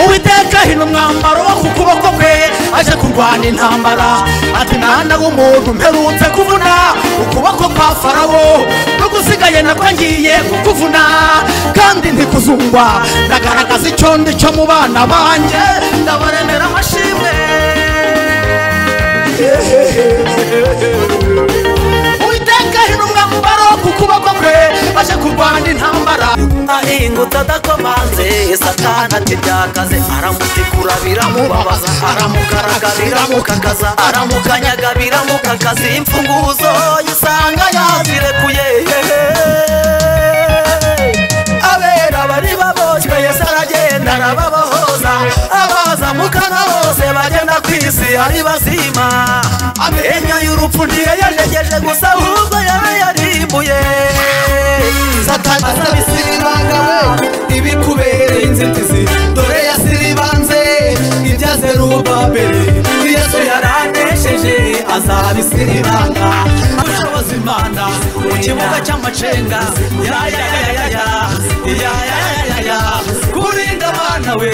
uwiteka hino umwambaro wo ku kuboko kwe aje kurwana intambara ati mwana w'umuntu mperutse kuvuna ukuboko kwa farawo n'ugusigaye nako ngiye kukuvuna kandi ntikuzungwa ndagaragaza icyo ndi cyo mu bana banjye ndabaremera amashimwe uwiteka hino umwambaro wo ku kuboko kwe aje kurwana intambara ahingutse adakomanze satana ati byakaze aramutikura biramubabaza aramukaraga biramukakaza aramukanyaga biramukakaza imfunguzo usanga yazirekuye abera bari baboshywe yesu aragenda arababohoza abaza mukana bose bagenda ku isi ari bazima amenyo y'urupfu ntiyayajegeje gusa ahubwo yaba yarimbuye satana asabisiribanga we ibikubereye inzitizi dore yasiribanze ibya zerubabeli yesu yaranesheje azabisiribanga ashoboza imana mu kibuga cy'amacenga yayayayaya yayayayaya kurinda abana we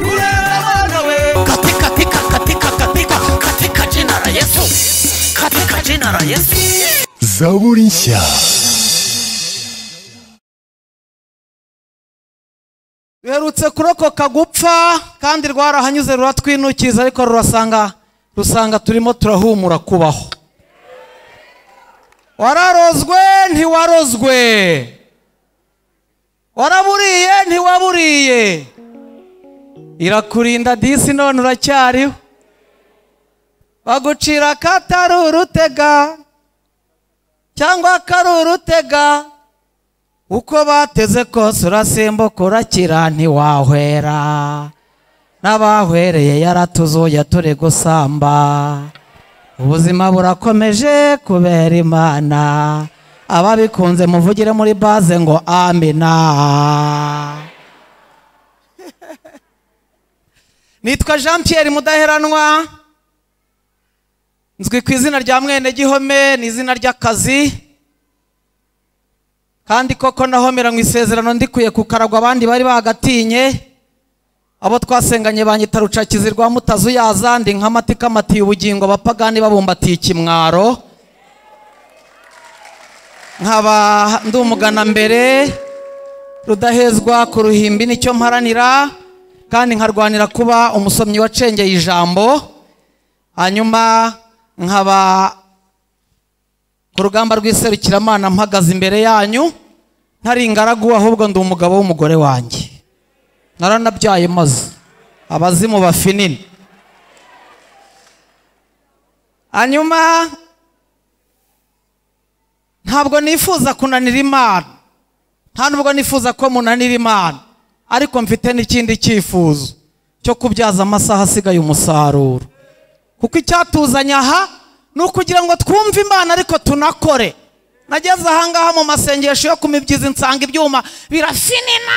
kureba abana we katika tika katika katika katika jina la Yesu, katika jina la Yesu. zaburi nshya ruherutse kurokoka gupfa kandi rwarahanyuze ruratwinukiza ariko rurasanga rusanga turimo turahumura kubaho wararozwe ntiwarozwe waraburiye ntiwaburiye irakurinda disi none uracyariho bagucira akatari urutega cyangwa akari urutega uko bateze kose urasimbuka urakira ntiwahwera n'abahwereye yaratuzuye turi gusamba ubuzima burakomeje kubera imana ababikunze muvugire muri baze ngo amina nitwa jean pierre mudaheranwa nzwi ku izina rya mwene gihome ni izina ry'akazi kandi koko nahomera mu isezerano ndikuye kukaragwa abandi bari bagatinye abo twasenganye banyita rucakizi rwa mutazu yazandi nkamati kamatiye ubugingo abapagani babumbatiye ikimwaro nkaba ndi umugana mbere rudahezwa ku ruhimbi nicyo mparanira kandi nkarwanira kuba umusomyi wacengeye ijambo hanyuma nkaba ku rugamba rw'iserukiramanza mpagaze imbere yanyu ntari ingaragu ahubwo ndi umugabo w'umugore wanjye naranabyaye maze abazimu bafinini hanyuma ntabwo nifuza kunanira imana nta nubwo nifuza ko munanira imana ariko mfite n'ikindi cyifuzo cyo kubyaza amasaha asigaye umusaruro kuko icyatuzanye aha ni ukugira ngo twumve imana ariko tunakore nageze ahangaha mu masengesho yo ku mibyizi nsanga ibyuma birafinina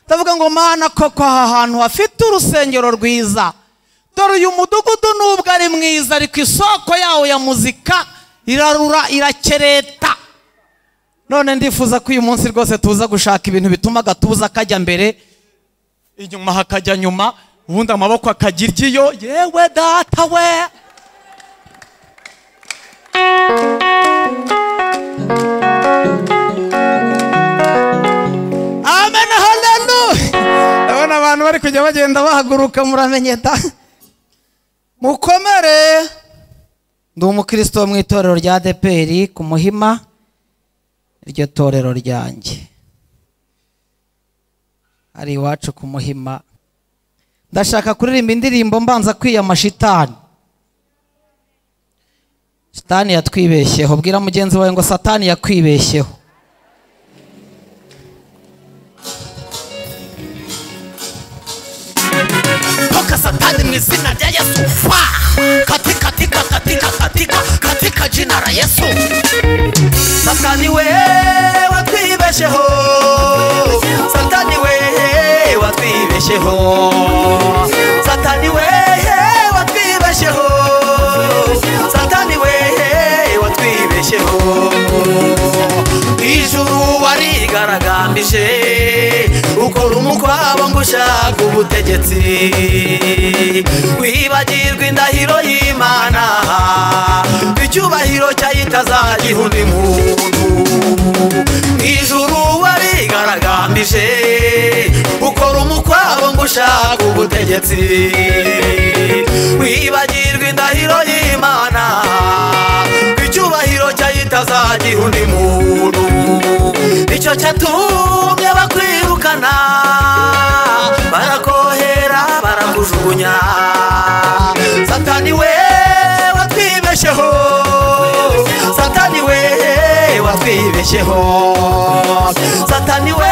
ndavuga ngo mana koko aha hantu hafite urusengero rwiza dore uyu mudugudu nubwo ari mwiza ariko isoko yawo ya muzika irarura irakereta none ndifuza ko uyu munsi rwose tuza gushaka ibintu bituma agatuza kajya mbere inyuma hakajya nyuma ubundi amaboko akajya iryiyo yewe data we amen haleluya ndabona abantu bari kujya bagenda bahaguruka muramenye da mukomere ndi umukristo wo mu itorero rya deperi ku muhima iryo torero ryanjye ari iwacu ku muhima ndashaka kuririmba indirimbo mbanza kwiyama shitani shitani yatwibeshyeho bwira mugenzi wawe ngo satani yakwibeshyeho toka satani mu izina rya yesu fa katika tika katika katika katika jina la yesu satani we watwibesheho satani we watwibesheho satani we watwibesheho satani we watwibesheho ijuru warigaragambije ukora umukwabo ngo ushaka ubutegetsi wibagirwa indahiro y'imana icyubahiro cyayitazagiha undi muntu mu ijuru wabigaragambije ukora umukwabo ngo ushaka ubutegetsi wibagirwa indahiro y'imana icyubahiro cyayitazagiha undi muntu icyo cyatumye bakwirukana barakohera barakujugunya satani we watwibesheho satani we watwibesheho satani we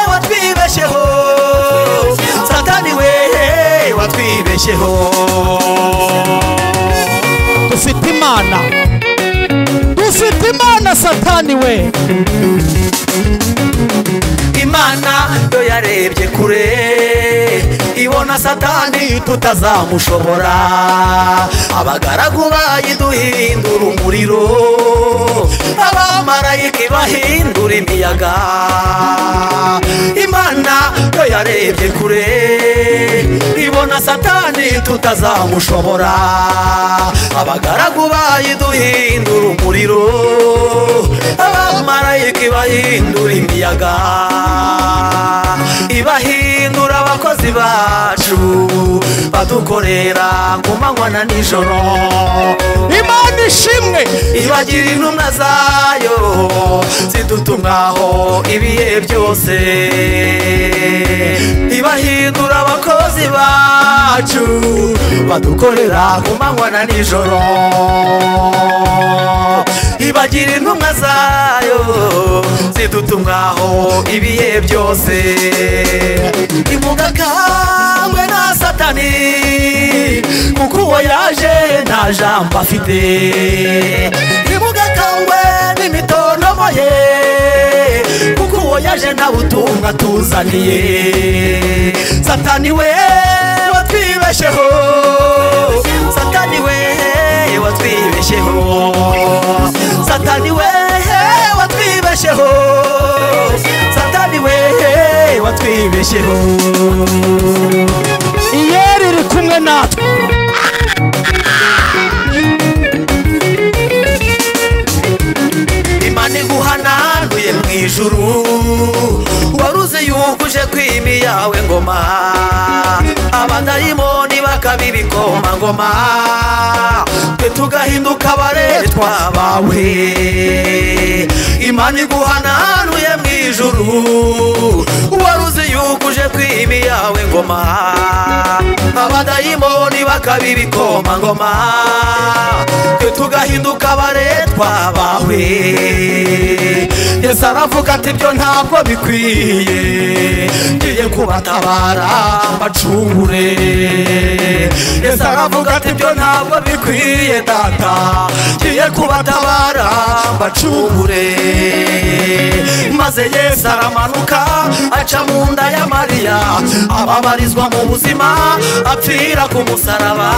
watwibesheho satani we watwibesheho dufite imana dufite imana satani we imana yo yarebye kure ibona satani tutazamushobora abagaragu bayiduhindura umuriro abamarayika ibahindura imiyaga imana yo yarebye kure ibona satani tutazamushobora abagaragu bayiduhindura umuriro abamarayika ibahindura imiyaga ibahindura abakozi bacu badukorera ku manywa na nijoro imana ishimwe ibagira intumwa zayo zidutumwaho ibihe byose ibahindura abakozi bacu badukorera ku manywa na nijoro ibagira intumwa zayo zidutumwaho ibihe byose imugakambwe na satani kuko uwo yaje nta jambo afite imugakambwe n'imitondomo ye kuko uwo yaje nta butumwa tuzaniye satani we watwibesheho satani we watwibesheho satani we watwibesheho satani we watwibesheho iyeri iri kumwe natwe imana iguhananuye mu ijuru waruze yuko uje kwima iyawe ngoma abadayimoni bakaba ibikomangoma twe tugahinduka abaretwa bawe imana iguhananuye mu ijuru waruze yuko uje kwima iyawe ngoma abadayimoni bakaba ibikomangoma twe tugahinduka abaretwa bawe yesu aravuga ati ibyo ntabwo bikwiye ngiye kubatabara mbacungure yesu aravuga ati ibyo ntabwo bikwiye data ngiye kubatabara mbacungure maze yesu aramanuka aca mu nda ya mariya ababarizwa mu buzima apfira ku musaraba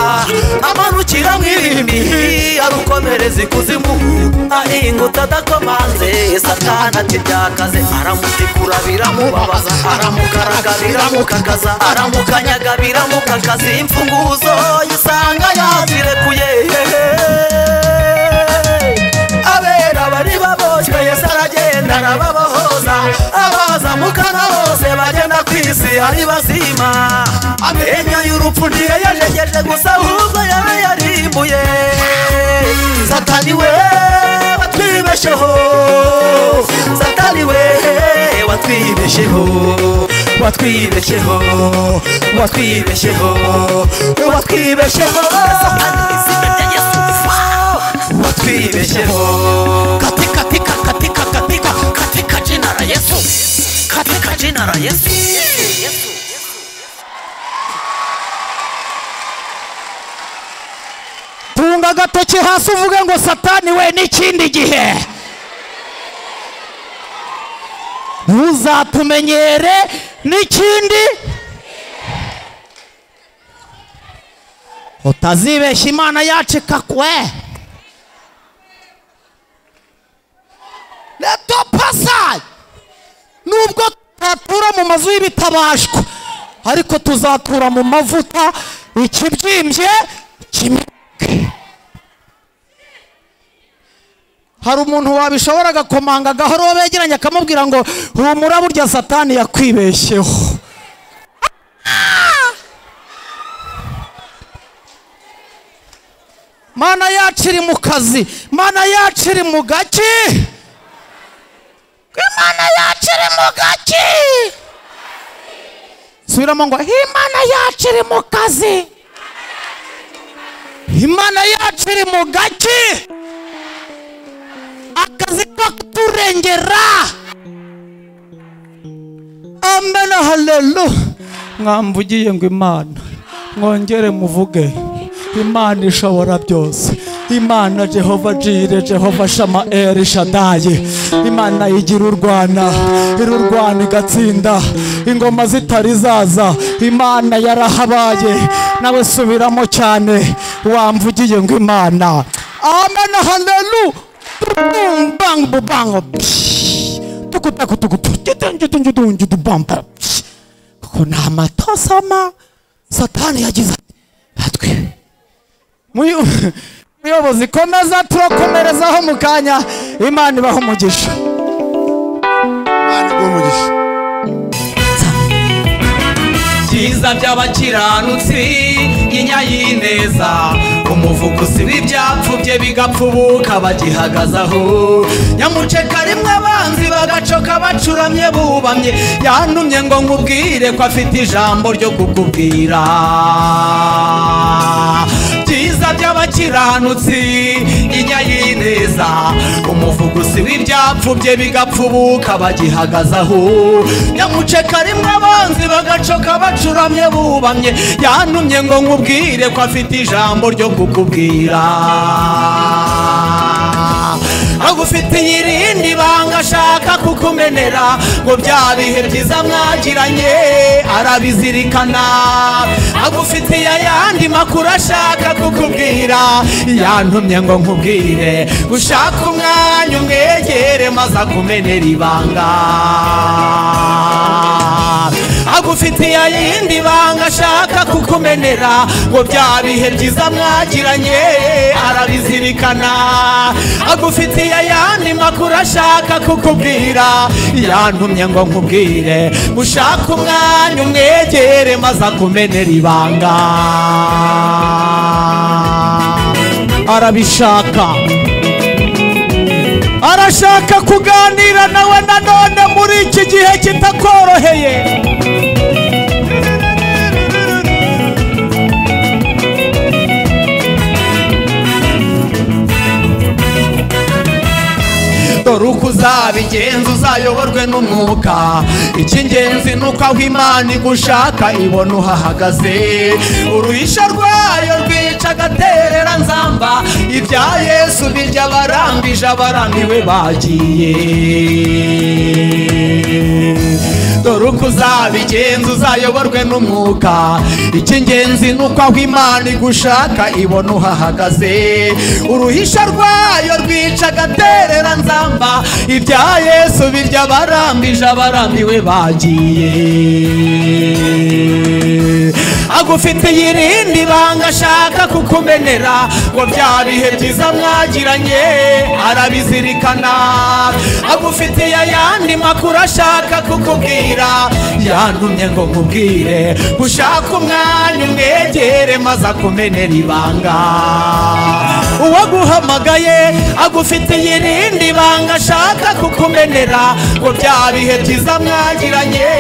amanukira mu irimi arukomereza ikuzimu ahingutse adakomanze satani ati byakaze aramutikura biramubabaza aramukaraga biramukakaza aramukanyaga biramukakaza imfunguzo yisanga yazirekuye abera bari baboshywe yesu aragenda arababohoza abaza mu kana bose bagenda ku isi ari bazima amenyo y'urupfu ntiyayajegeje gusa ahubwo yaba yarimbuye satani we watwibesheho satani we watwibesheho watwibesheho watwibesheho watwibesheho watwibesheho katika tika katika katika katika jina la yesu katika jina la yesu tunga agatoki hasi uvuge ngo satani we n'ikindi gihe ntuzatumenyere n'ikindi utazibeshya imana yacu ikakwe retopasa nubwo tutatura mu mazu y'ibitabashwa ariko tuzatura mu mavuta ikibyimbye kimeneke hari umuntu wabishoboraga komanga agahoro begeranye akamubwira ngo humura burya satani yakwibeshyeho mana yacu iri mu kazi mana yacu iri mu gaki imana yacu iri mu gaki subiramo ngo imana yacu iri mu kazi imana yacu iri mu gaki akazi ko kuturengera amen halelu mwamvugiye ngo imana mwongere muvuge imana ishobora byose imana jehova jire jehova shama eri shadaye imana igira urwana irurwana igatsinda ingoma zitari zaza imana yarahabaye nawe subiramo cyane wamvugiye ngo imana amen halelu bang bang tukutaku tukutu bamba kuko ni amatasama satani yagize ati batwe Muyo- muyobozi komeza turakomerezaho mu kanya imana ibaho umugisha Imana iguhe umugisha. byiza by'abakiranutsi nyinya y'ineza umuvuguzi w'ibyapfubye bigapfubuka bagihagazaho nyamuceka rimwe abanzi bagacoka bacuramye bubamye yantumye ngo nkubwire ko afite ijambo ryo kukubwira byiza by'abakiranutsi nyinya y'ineza umuvuguzi w'ibyapfubye bigapfubuka bagihagazaho nyamuceka rimwe abanzi bagacoka bacuramye bubamye yantumye ngo nkubwire ko afite ijambo ryo kukubwira agufitiye irindi banga ashaka kukumenera ngo bya bihe byiza mwagiranye arabizirikana agufitiye ayandi makuru ashaka kukubwira yantumye ngo nkubwire gushaka umwanya umwegere maze akumenera ibanga agufitiye ayindi banga ashaka kukumenera ngo bya bihe byiza mwagiranye arabizirikana agufitiye ayandi makuru ashaka kukubwira yantumye ngo nkubwire ushaka umwanya umwegere maze akumenera ibanga arabishaka arashaka kuganira nawe nanone muri iki gihe kitakoroheye dore uko uzabigenza uzayoborwe n'umwuka icy'ingenzi ni uko aho imana igushaka ibona uhahagaze uruhisha rwayo rwica agaterera nzamba ibya yesu birya abarambije abarambiwe bagiye dore uko uzabigenza uzayoborwe n'umwuka icy'ingenzi ni uko aho imana igushaka ibona uhahagaze uruhisha rwayo rwica agaterera nzamba ibya yesu birya abarambije abarambiwe bagiye agufitiye irindi banga ashaka kukumenera ngo bya bihe byiza mwagiranye arabizirikana agufitiye ayandi makuru ashaka kukubwira yantumye ngo nkubwire gushaka umwanya umwegere maze akumenera ibanga uwaguhamagaye agufitiye irindi banga ashaka kukumenera ngo bya bihe byiza mwagiranye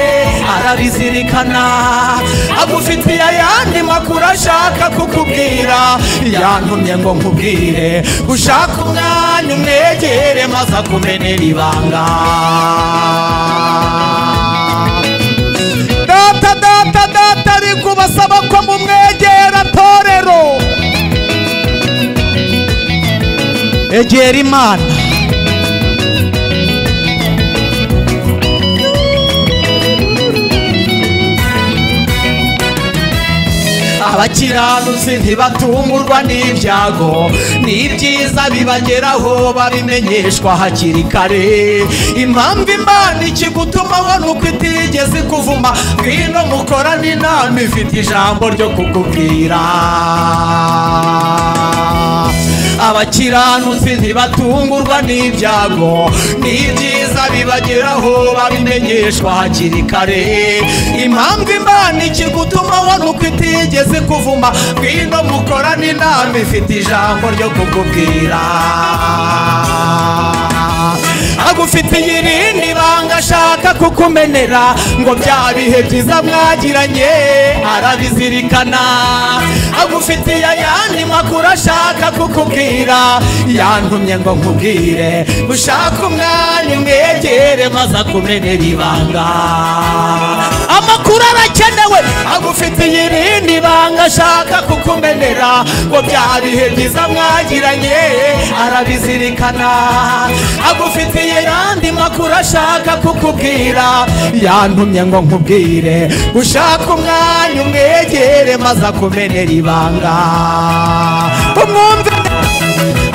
arabizirikana agufitiye ayandi makuru ashaka kukubwira yantumye ngo nkubwire ushaka umwanya umwegere maze akumenera ibanga data data data ari kubasaba ko mumwegera torero egera imana abakiranutsi ntibatungurwa n'ibyago n'ibyiza bibageraho babimenyeshwa hakiri kare impamvu imana ikigutumaho ni uko itigeze ikuvuma ngwino mukorane inama ifite ijambo ryo kukubwira abakiranutsi ntibatungurwa n'ibyago n'ibyiza bibageraho babimenyeshwa hakiri kare impamvu imana ikigutumaho ni uko itigeze kuvuma ngwino mukorane inama ifite ijambo ryo kukubwira agufitiye irindi banga ashaka kukumenera ngo bya bihe byiza mwagiranye arabizirikana agufitiye ayandi makuru ashaka kukubwira yantumye ngo nkubwire gushaka umwanya umwegere maze akumenera ibanga amakuru arakenewe agufitiye irindi banga ashaka kukumenera ngo bya bihe byiza mwagiranye arabizirikana agufitiye irandi makuru ashaka kukubwira yantumye ngo nkubwire ushaka umwanya umwegere maze akumenera ibanga umwumve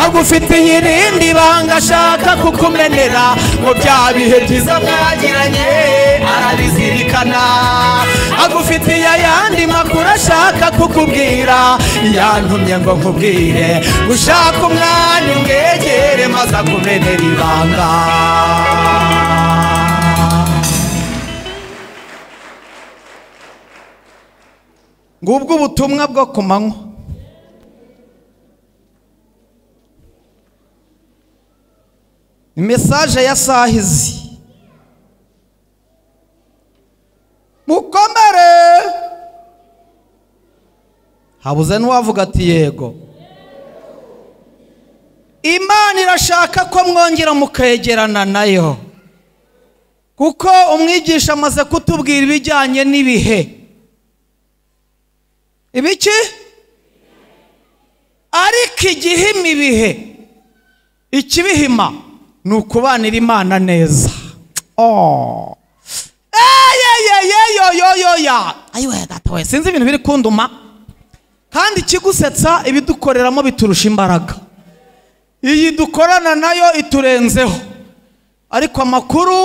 agufitiye irindi banga ashaka kukumenera ngo bya bihe byiza mwagiranye arabizirikana agufitiye ayandi makuru ashaka kukubwira yantumye ngo nkubwire ushaka umwanya umwegere maze akumenera ibanga ngubwo ubutumwa bwo ku manywa mesaje ya sahizi mukomere habuze n'uwavuga ati yego imana irashaka ko mwongera mukegerana nayo kuko umwigisha amaze kutubwira ibijyanye n'ibihe ibiki ariko igihima ibihe ikibihima ni ukubanira imana neza Oh. eyeyeyeyoyoyoya ayiwe gatowe sinzi ibintu biri kunduma kandi ikigusetsa ibidukoreramo biturusha imbaraga iyi dukorana nayo iturenzeho ariko amakuru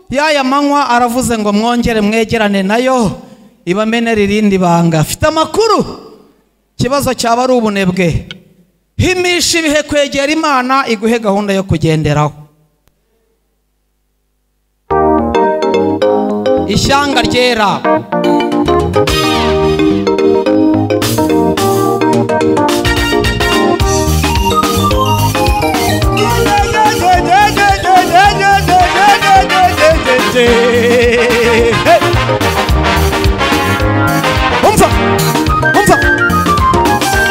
y'aya manywa aravuze ngo mwongere mwegerane nayo ibamenera irindi banga afite amakuru ikibazo cyaba ari ubunebwe himisha ibihe kwegera imana iguhe gahunda yo kugenderaho ishyanga ryera umva umva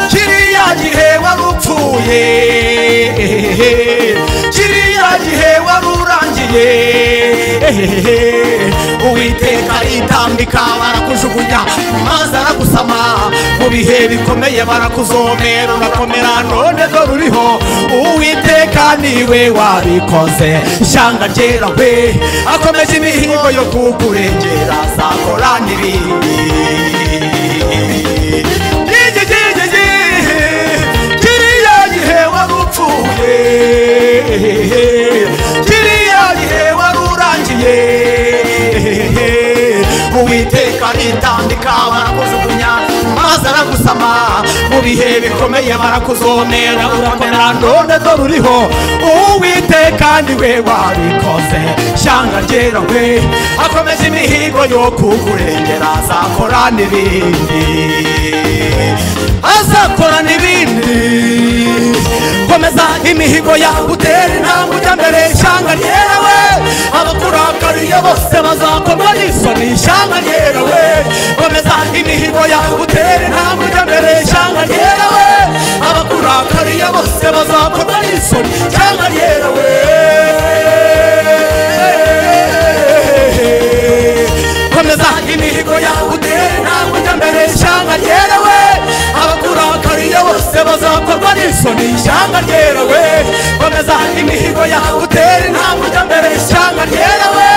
kiriya gihe wari upfuye kiriya gihe wari urangiye uwiteka aritambika barakujugunya maze aragusama mu bihe bikomeye barakuzomera urakomera none rwo ruriho uwiteka niwe wabikoze ishyanga ryera we akomeje imihigo yo kukurengera azakora n'ibindi Gigigigigi, kiriya gihe wari upfuye kiriya gihe wari urangiye uwiteka aritandika barakujugunya maze aragusama mu bihe bikomeye barakuzonera urakomera none do ruriho uwiteka niwe wabikoze shyanga ryera we akomeje imihigo yo kukurengera azakora n'ibindi azakora n'ibindi komeza imihigo yawe utera intambwe ujya mbere ishyanga ryerewe abakurakariye bose bazakorwa n'isoni ishyanga ryerewe komeza imihigo yawe utera intambwe ujya mbere ishyanga ryerewe abakurakariye bose bazakorwa n'isoni ishyanga ryerewe komeza imihigo yawe utera intambwe ujya mbere ishyanga ryerewe abakurakariye bose bazakorwa n'isoni ishyanga ryerewe komeza imihigo yawe utera intambwe ujya mbere ishyanga ryerewe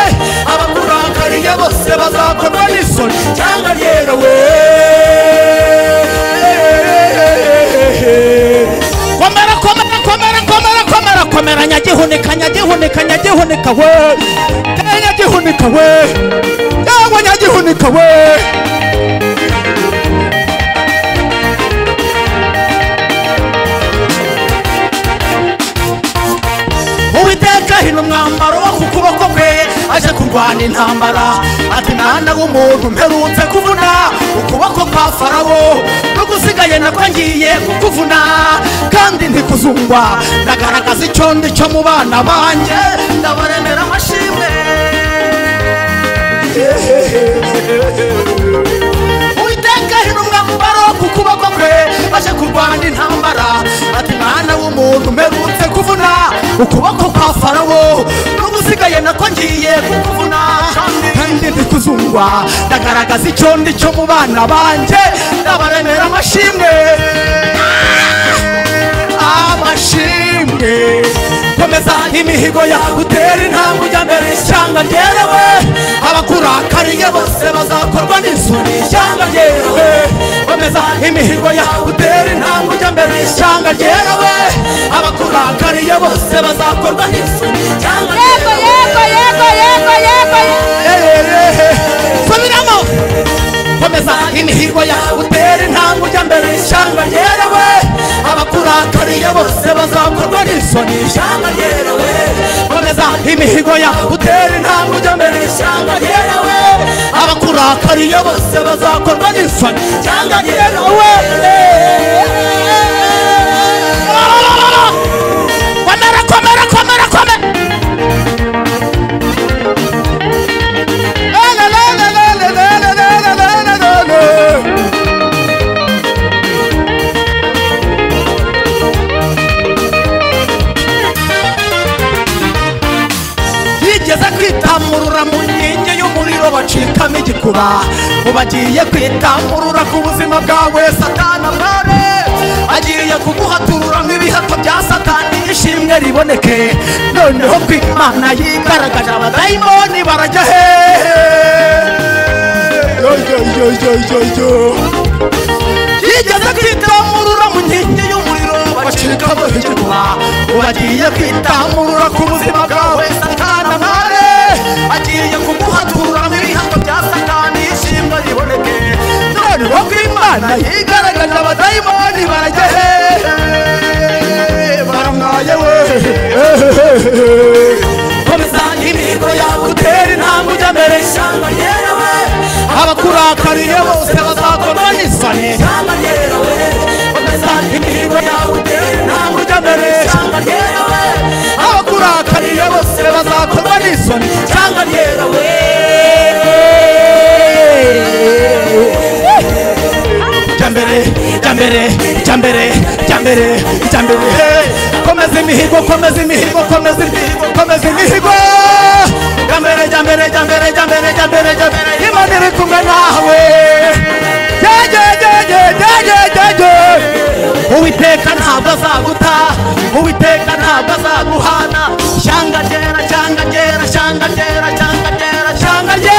abakurakariye bose bazakorwa n'isoni ishyanga ryerewe nyagihunika nyagihunika nyagihunika we Eh, nyagihunika we yawe nyagihunika we uwiteka hino umwambaro wo ku kuboko kwe aje kurwana intambara ati mwana w'umuntu mperutse kuvuna ukuboko kwa farawo n'ugusigaye nako ngiye kukuvuna kandi ntikuzungwa ndagaragaza icyo ndi cyo mu bana banjye ndabaremera amashimwe uwiteka hino umwambaro ku kuboko kwe aje kurwana intambara ati mwana w'umuntu mperutse kuvuna ukuboko kwa farawo n'ubusigaye nako ngiye kukuvuna kandi ntikuzungwa ndagaragaza icyo ndi cyo mu bana banjye ndabaremera amashimwe amashimwe komeza imihigo yawe utere intambwe ujya mbere ishyanga ryerewe abakurakariye bose bazakorwa n'isuri ishyanga ryerewe komeza imihigo yawe utere intambwe ujya mbere ishyanga ryerewe abakurakariye bose bazakorwa n'isuri ishyanga Yego, yego, yego, yego, yego, yego. subiramo komeza imihigo yawe utere intambwe ujya mbere ishyanga ryerewe abakurakariye bose bazakorwa n'isoni ishyanga ryerewe komeza imihigo yawe utere intambwe ujya mbere ishyanga ryerewe abakurakariye bose bazakorwa n'isoni ishyanga ryerewe komera komera komera komera bigeze kwitamurura mu nkingi y'umuriro bacikamo igikuba ubagiye kwitamurura ku buzima bwawe satana mware agiye kuguhaturura nk'ibihato bya satani ishimwe riboneke noneho ko imana yigaragaje abadayimoni barajya hehe Yo, yo, yo, yo, yo, yo. yigeze kwitamurura mu nkingi y'umuriro bacikamo hejuru ubagiye kwitamurura ku buzima bwawe satana ntare agiye kuguhaturamo ibihato bya satani ishimwe riboneke none wo kw'imana yigaragaje abadayimoni barajya hehe baramwaye wehe komeza imihigo yawe utera intambwe ujya mbere ishyamba ryerewe abakurakariye bose bazakorwa n'isoni ishyamba ryerewe komeza imihigo yawe utera intambwe ujya mbere ishyamba ryerewe abakurakariye bose bazakorwa n'isoni ishyamba ryerewe jambere jambere jambere jambere jambere hey! komeza imihigo komeza imihigo komeza imihigo komeza imihigo jambere jambere jambere jambere jambere jambere imana iri kumwe nawe jye jye jye jye jye jye jye uwiteka ntabwo azaguta uwiteka ntabwo azaguhana ishyanga ryera ishyanga ryera ishyanga ryera ishyanga ryera ishyanga ryera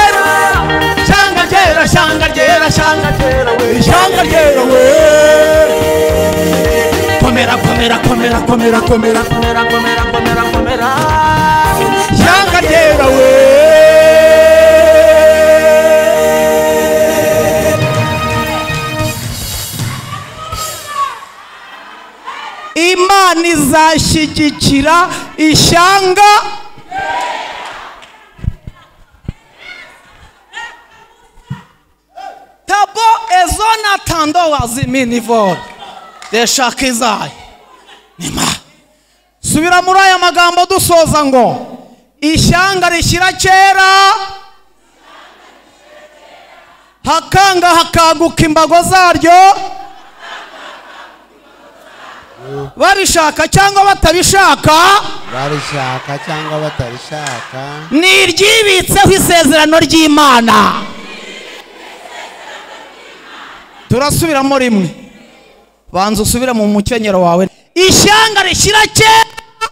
shanga ryera shanga ryera shanga ryera we shanga ryera we komera komera komera komera komera komera komera komera komera shanga ryera we imana izashyigikira ishyanga tabo ezona tando waziminivol deshaka izayo nima subira muri aya magambo dusoza ngo ishyanga rishyira kera hakanga hakaguka imbago zaryo babishaka cyangwa batabishaka barishaka cyangwa batarishaka ni iryibitseho isezerano ry'imana turasubiramo rimwe banza usubire mu mukenyero wawe ishyanga rishyira kera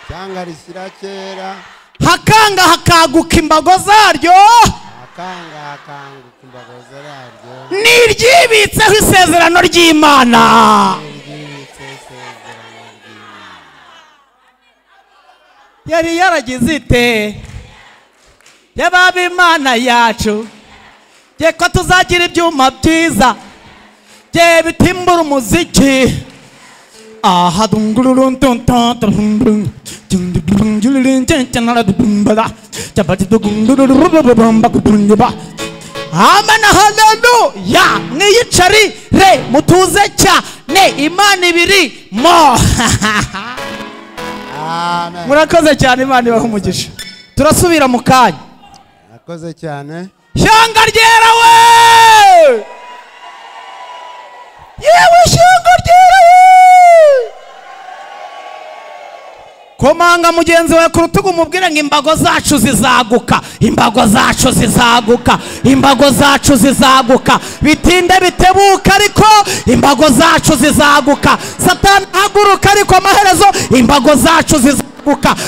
cyangwa rishyira kera hakanga hakaguka imbago zaryo akanga akanguka imbago zaryo ni iryibitseho isezerano ry'imana ryibitse isezerano ry'imana yari yaragize ite yababa imana yacu ye ko tuzagira ibyuma byiza ye bitimbura umuziki aha amen haleluya mwiyicari re mutuze cyane imana ibiri mo amen murakoze cyane imana ibaha umugisha turasubira mu kanya murakoze cyane shyanga ryera we yewe shyanga ryera we komanga mugenzi wawe ku rutugu umubwire ngo imbago zacu zizaguka imbago zacu zizaguka imbago zacu zizaguka bitinde bitebuka ariko imbago zacu zizaguka satani haguruka ariko amaherezo imbago zacu zizaguka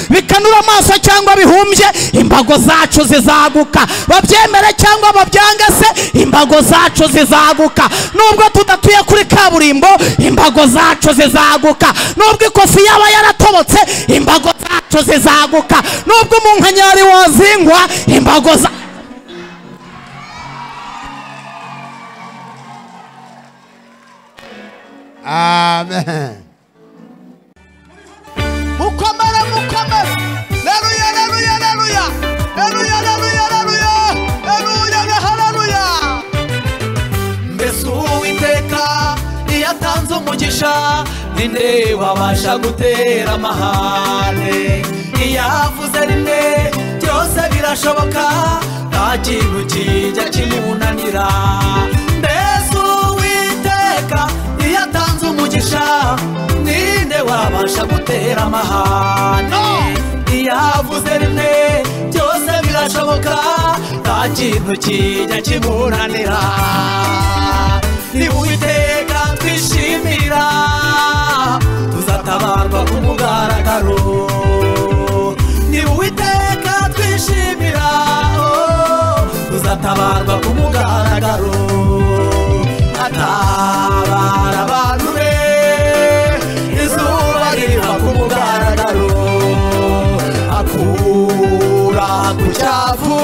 bikanura amaso cyangwa bihumbye imbago zacu zizaguka babyemere cyangwa babyange se imbago zacu zizaguka nubwo tudatuye kuri kaburimbo imbago zacu zizaguka nubwo ikofi yaba yaratobotse imbago zacu zizaguka nubwo umunkanyari wazingwa imbago za amen mukomere mukomere leruya leruya leruya leruya leruya leruya leruya na haleluya mbese uwiteka iyo atanze umugisha ninde wabasha gutera amahane iyo avuze rimwe byose birashoboka nta kintu kijya kimunanira mbese uwiteka iyo atanze umugisha ninde wabasha gutera amahane iyo avuze rimwe byose birashoboka nta kintu kijya kimunanira ni uwiteka twishimira tuzatabarwa ku mugaragaro ni uwiteka twishimira oh, tuzatabarwa ku mugaragaro atabara abantu be izuba riva ku mugaragaro akura ku cyavu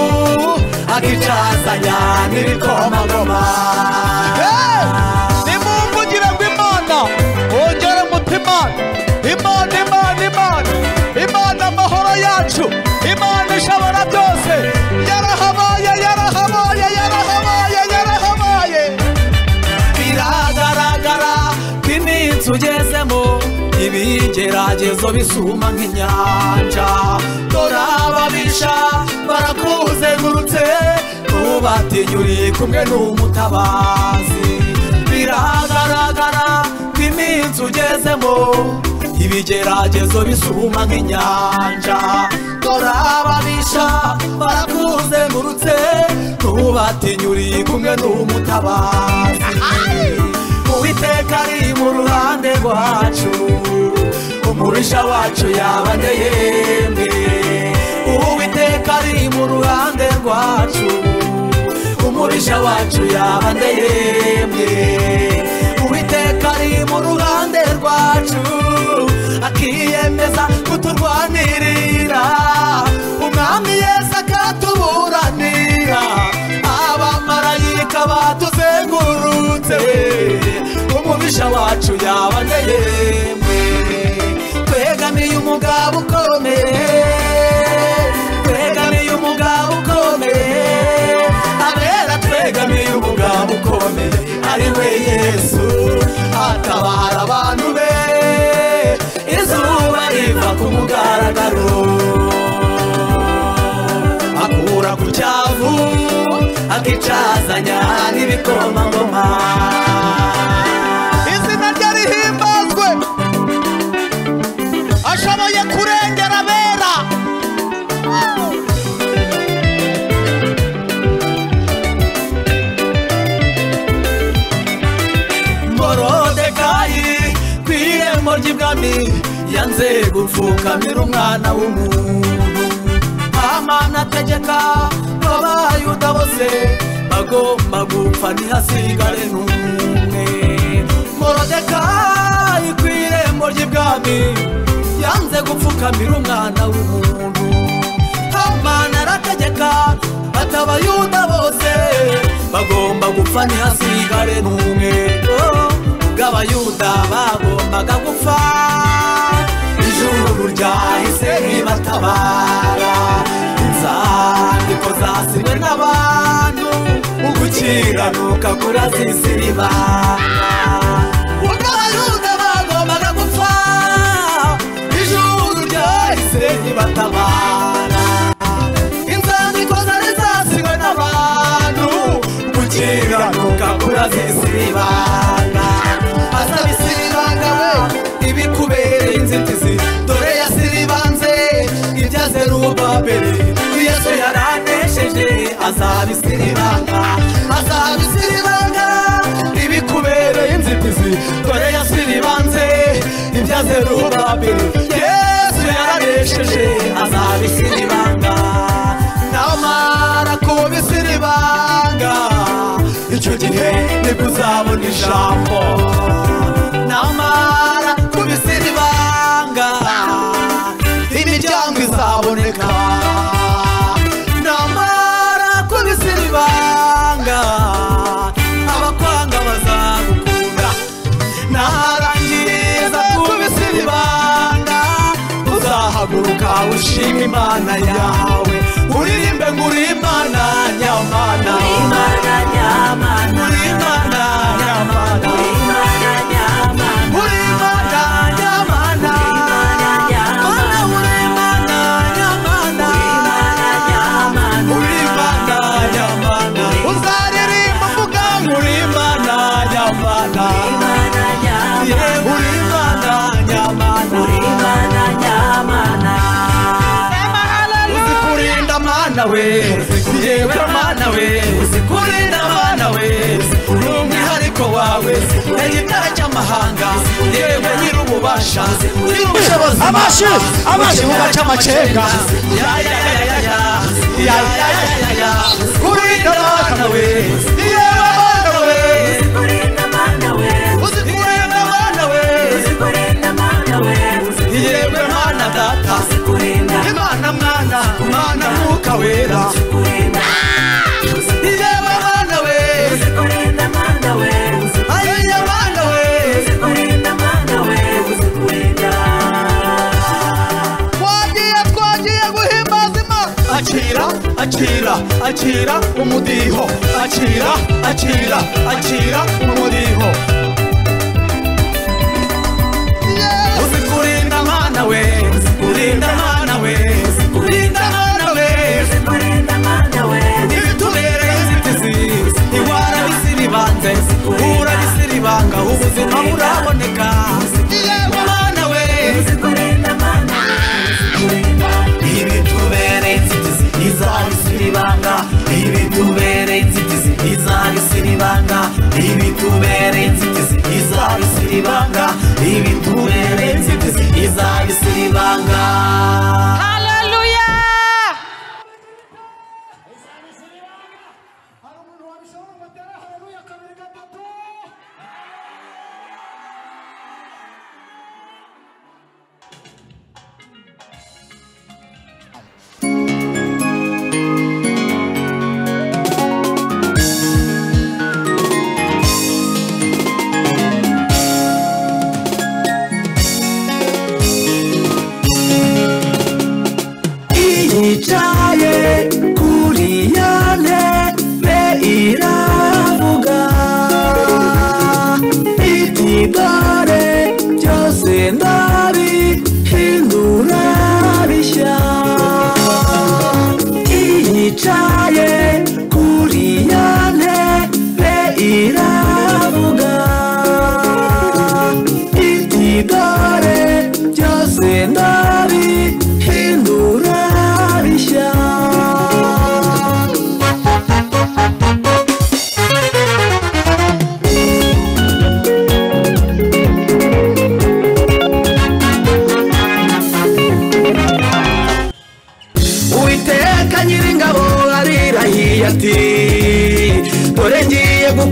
akicazanya n'ibikomagoma nimumvugire ngo imana wongere umutima imana imana imana imana amahoro yacu imana ishobora byose yarahabaye yarahabaye yarahabaye yarahabaye biragaragara ko iminsi ugezemo ibigeragezo bisuma nk'inyanja dore ababisha barakuzengurutse ntubatinya uri kumwe n'umutabazi biragaragara ko iminsi ugezemo ibigeragezo bisuma nk'inyanja dore ababisha barakuzengurutse ntubatinya uri kumwe n'umutabazi uwiteka ari mu ruhande rwacu umurisha wacu yabane yemwe uwiteka ari mu ruhande rwacu umurisha wacu yabane yemwe uwiteka ari mu ruhande rwacu akiyemeza kuturwanirira umwami yesu akatuburanira abamarayika batuzengurutse umubisha wacu yabaneye mwe twegamiye umugabo ukomeye twegamiye umugabo ukomeye abera twegamiye umugabo ukomeye ari we yesu atabara abantu be izuba riva ku mugaragaro akura ku cyavu akicazanya n'ibikomangoma izina rye rihimbazwe ashoboye kurengera abera morodekayi ku irembo ry'ibwami yanze gupfukamira umwana w'umuntu amana ategeka abayuda bose bagomba gupfa ntihasigare n'umwe morodekayi ku irembo ry'ibwami yanze maze gupfukamira umwana w'umuntu hamana arategeka atabayuda bose bagomba gupfa ntihasigare n'umwe Oh, ubwo abayuda bagombaga gupfa ijuru ryahise ribatabara inzandiko zasinywe n'abantu ugukiranuka kurazisiribana Ugaruda bagombaga gupfa ijuru ryahise ribatabara inzandiko zari zasiwe n'abantu gukiranuka kurazisibana asaba isiribanga we ibikubereye inzitizi dore yasiribanze ibyaze rubabere yesu yaranesheje azaba isiribanga azaba isiribanga ibikubereye inzitizi dore yasiribanze ibyaze rubabere yesu yaranesheje azaba isiribanga namara kuba isiribanga icyo gihe nibwo uzabona ijambo namara kuba isiribanga imiryango izaboneka namara kuba isiribanga abakwanga bazagukunda narangiza kubisa ibibanga uzahaguruka ushima imana yawe uririmbe ngo uri imana nyamana Uri Imana nyamana Uri Imana nyamana Mana uri Imana nyamana Uri Imana nyamana uzaririmba uvuga ngo uri Imana nyamana Abashi, abashi abashi, abashi mubace mubaca amacenga. amacenga kurinda abana we yewe abana we uzi kurinda abana we yewe mana data imana mwana mana mwuka wera yewe mana we ayiye mana we twagiye twagiye guhimbaza imana akira akira akira umudiho akira akira akira umudiho uzi kurinda mana we kurinda mana we kurinda mana we ntibitubereye inzitizi iwara risiribanze uhura risiribanga ubuzima buraboneka yewe mana we ntibitubereye inzitizi izaba isiribanga ntibitubereye inzitizi izaba isiribanga ntibitubereye inzitizi izaba isiribanga ntibitubereye inzitizi izaba isiribanga Hallelujah!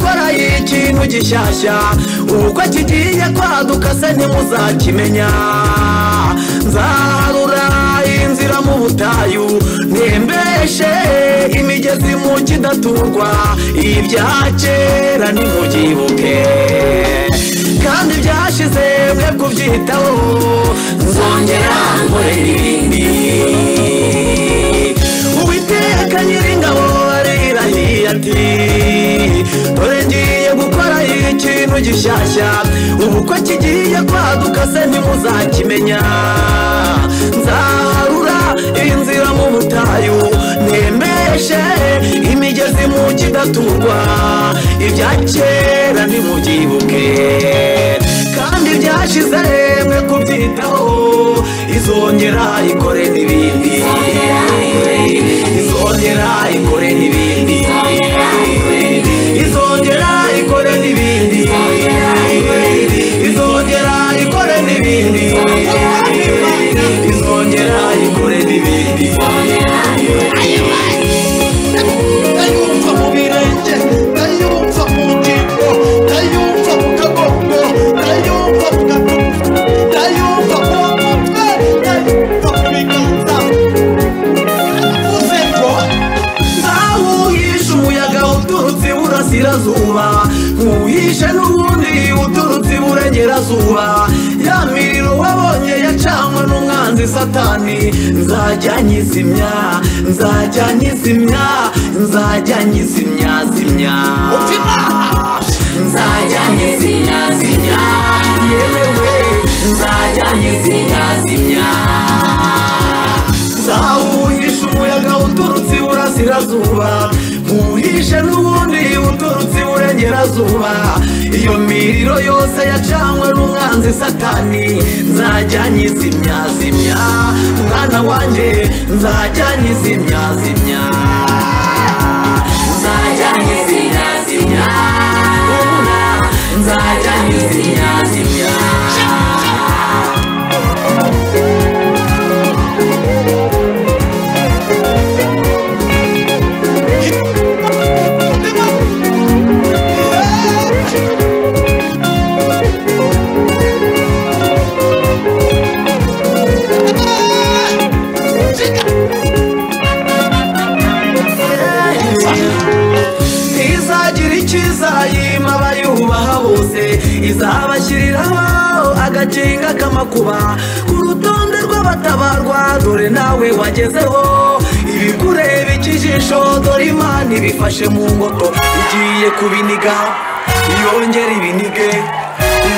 habaye ikintu gishyashya uko kigiye kwaduka se ntimuzakimenya nzarura inzira mu butayu ntembeshe imigezi mu kidaturwa ibya kera ntimubyibuke kandi byashize mwe kubyitaho nzongera nkorera ibindi uwiteka nyiringabo arirahiye ati dore ngiye gukora ikintu gishyashya ubu ko kigiye kwaduka se ntimuzakimenya nzaharura inzira mu butayu nemeshe imigezi mu kidaturwa ibya kera ntimubyibuke kandi byashize mwe kubyitaho izongera ikore n'ibindi izongera ikore n'ibindi izongera ikore n'ibindi izongera ikore n'ibindi izongera ikore n'ibindi ndayumva mu birenge ndayumva mu ngingo ndayumva mu kaboko ndayumva mu gatugu ndayumva mu mutwe ndayumva mu biganza uzengo Ntahuhishe umuyaga uturutse iburasirazuba Ntuhishe n'ubundi uturutse iburengerazuba Ya miriro wabonye yacanwe n'umwanzi satani Nzajya nyizimya, nzajya nyizimya, nzajya nyizimya, zimya Nzajya nyizimya, zimya Yewe, nzajya nyizimya, zimya nzawuhisha umuyaga uturutse iburasirazuba nkuhishe n'ubundi uturutse iburengerazuba iyo miriro yose yacanwe n'umwanzi satani nzajya nyizimya zimya mwana wanjye nzajya nyizimya zimya nzajya nyizimya zimya nzajya nyizimya zimya izagira icyiza yima abayubaha bose izabashyiriraho agakinga k'amakuba ku rutonde rw'abatabarwa dore nawe wagezeho ibikureba ikijisho dore imana ibifashe mu ngoto igiye kubiniga yongera ibinige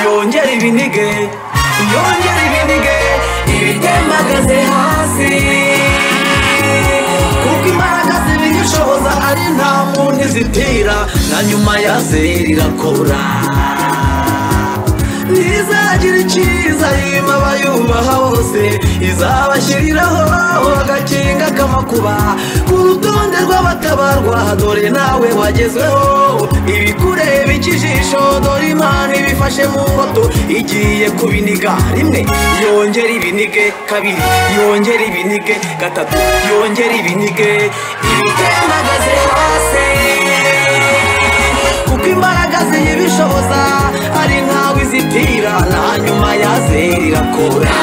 yongera ibinige yongera ibinige ibitembagaze hasi kuko imbaraga zibiyishoboza ari nta muntu izitira na nyuma ya zeri irakora ntizagira icyiza yima abayubaha bose izabashyiriraho agakinga k'amakuba ku rutonde rw'abatabarwa dore nawe wagezweho ibikureba ikijisho dore imana ibifashe mu ngoto igiye kubiniga rimwe yongera ibinige kabiri yongera ibinige gatatu yongera ibinige ibitembagaze hasi kuko imbaraga ziyibishoboza ari ntawe izitira na nyuma ya zeri irakora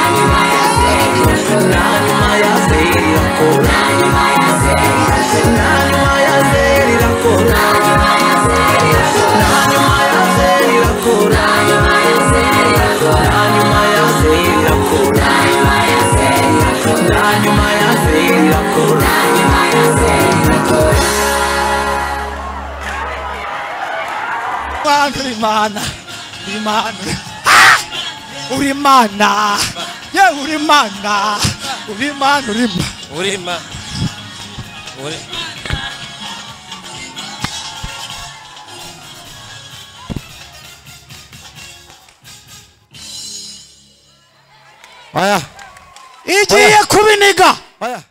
na nyuma ya zeri irakora na nyuma ya zeri irakora na nyuma ya zeri irakora na nyuma ya zeri irakora na nyuma ya zeri irakora Imana Imana Imana Ah! uri Imana ye uri Imana uri Imana uri Imana urima uri oya igiye kubiniga oya